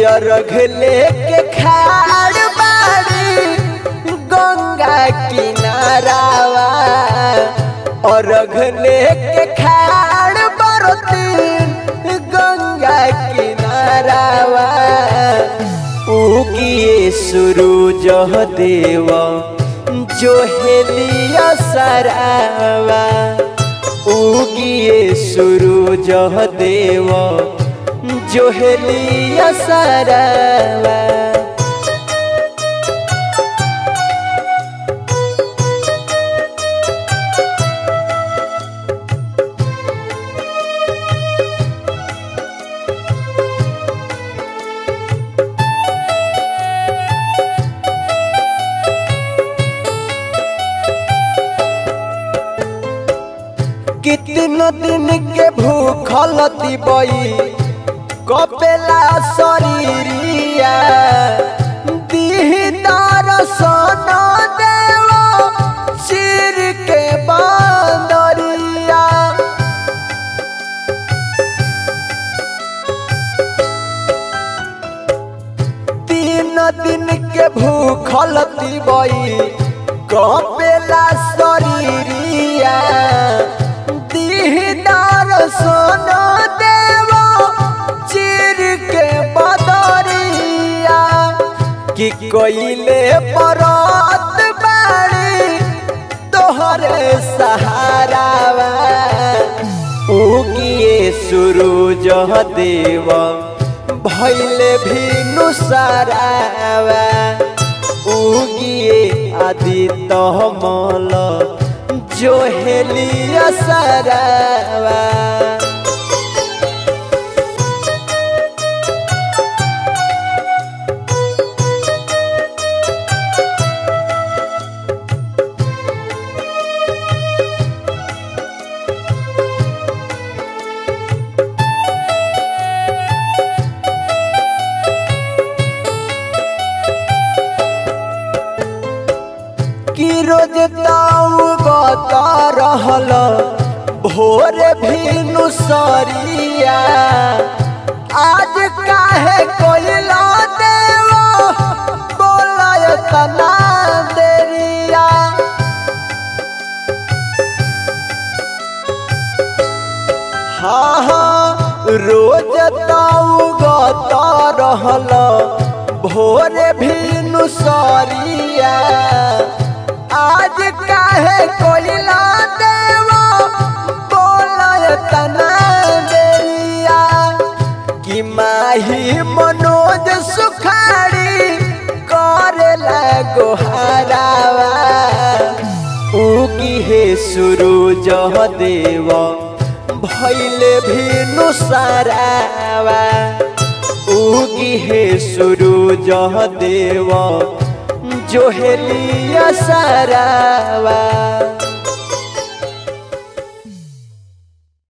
रघ लेके खाड़ बाड़ी गंगा किनारावा और रघ लेके खाड़ बरती गंगा किनारावा उगिए सूरज देवा जो हेलिया सरावा उगिए सूरज देवा जो हेलिया सरावा कितना दिन के भूखल तिबई कपेला शरीरिया दीदार सोना देव सिर के बांदरिया तीन दिन के भूखल तिबई कपेला शरीरिया दीदार सोना देव चिर के बदरिया कि कोइले परत बाड़ी तोहरे सहारावा उगिए सूरज देव भैले भी नुसारावा उगिए आदित्य मल जो हेलिया सरावा कि रोज ताऊ बता रहल भोर भी नुसरिया आज काहे कोइला देव बोलाय तना देरिया हाँ हाँ रोज ताऊ गता रहल भोर भी नुसरिया आज काहे कोइला देव बोलय तना देरिया कि माही मनोज सुखाड़ी करेला गोहारावा उगी हे सूरज देव भैले भी नुसारावा उगी हे सूरज देव जो हेलिया सरावा